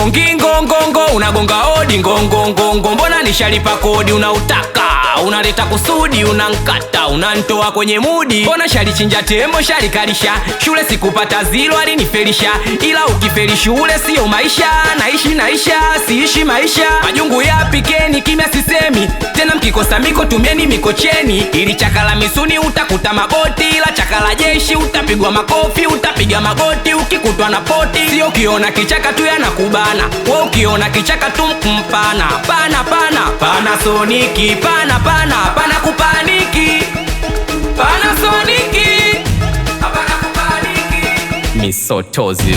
ugongi ngongongo unagonga hodi ngongongongo mbona nishalipa kodi unautaka unaleta kusudi unankata unantoa kwenye mudi mbona shalichinja tembo shalikalisha shule sikupata zilo alinifelisha ila ukifeli shule siyo maisha naishi naisha siishi maisha majungu yapikeni kimya sisemi tena mkikosa miko tumieni mikocheni ili chakala misuni utakuta magoti ila chakala jeshi utapigwa makofi utapiga magoti ukikutwa na poti sio ukiona kichaka tu yanakubana we ukiona kichaka tu mpana pana pana pana soniki pana pana pana kupaniki pana soniki hapana kupaniki misotozi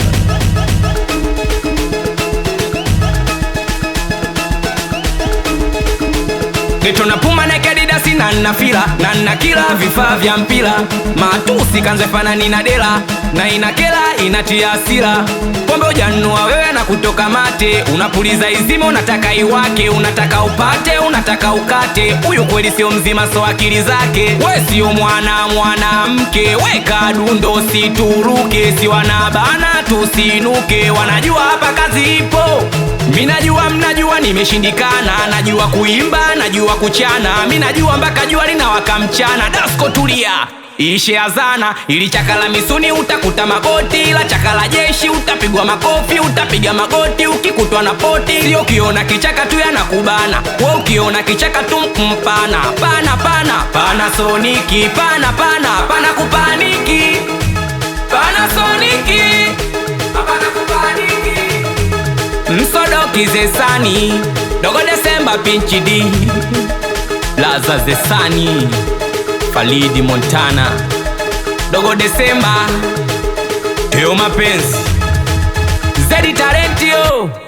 Geto na puma na kadidasi na nna fila na nna kila vifaa vya mpira matusi kanze fanani na dela na inakela inatia hasira pombe ujanua wewe na kutoka mate unapuliza izima unataka iwake unataka upate unataka ukate huyu kweli sio mzima so akili zake we sio mwana mwanamke weka dundo situruke si wanabana tusinuke wanajua hapa kazi ipo mi najua mnajua nimeshindikana najua kuimba najua kuchana mi najua mpaka jua linawaka mchana dasko tulia ishe azana ili chakala misuni utakuta magoti ila chakala jeshi utapigwa makofi utapiga magoti ukikutwa na poti sio ukiona kichaka tu yanakubana we ukiona kichaka tu mpana pana pana pana soniki pana pana pana kupaniki pana soniki hapana kupaniki msodoki zesani dogo desemba pinchi d laza zesani falidi montana dogo desemba teo mapenzi zedi talentio